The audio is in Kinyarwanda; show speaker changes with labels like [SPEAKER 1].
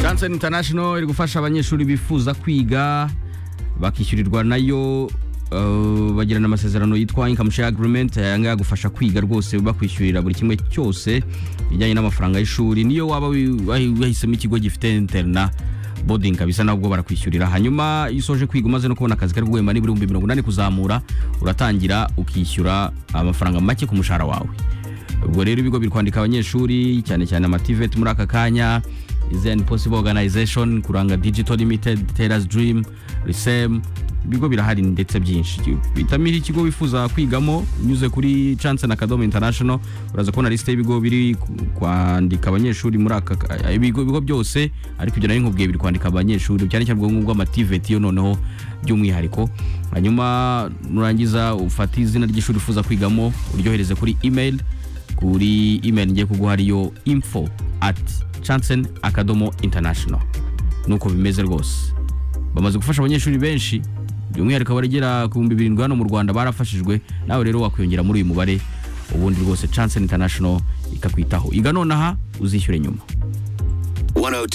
[SPEAKER 1] Jansen International iri gufasha abanyeshuri bifuza kwiga bakishyurirwa nayo uh, bagirana amasezerano yitwa income share agreement ayanga yagufasha kwiga rwose bakwishyurira buri kimwe cyose bijyanye n'amafaranga y'ishuri niyo waba wi- wahi- wahisemo ikigo gifite interna boarding kabisa nabwo barakwishyurira hanyuma iyo usoje kwiga umaze no kubona akazi kari guhemba n'ibihumbi mirongo inani kuzamura uratangira ukishyura amafaranga make ku mushahara wawe ubwo rero ibigo biri kwandika abanyeshuri cyane cyane amativet muri aka kanya izn possible organization kuranga digital limited teras dream risem ibigo birahari ndetse byinshi bitamira ikigo wifuza kwigamo unyuze kuri chance na kadomo international uraza kubona lisite y'ibigo biri ku- kwandika abanyeshuri muri aka ka- ibigo ibigo byose ariko ibyo nari nkubwiye biri kwandika abanyeshuri cyane cyane ubwo ngubwo amativet yo noneho by'umwihariko hanyuma nurangiza ufate izina ry'ishuri ufuza kwigamo uryohereze kuri email kuri email ngiye kuguha ariyo info at chansen akadomo international nuko bimeze rwose bamaze gufasha abanyeshuri benshi by'umwihariko abarigera ku bihumbi birindwi hano mu rwanda barafashijwe nawe rero wakwiyongera muri uyu mubare ubundi rwose chansen international ikakwitaho iga nonaha uzishyure nyuma
[SPEAKER 2] 102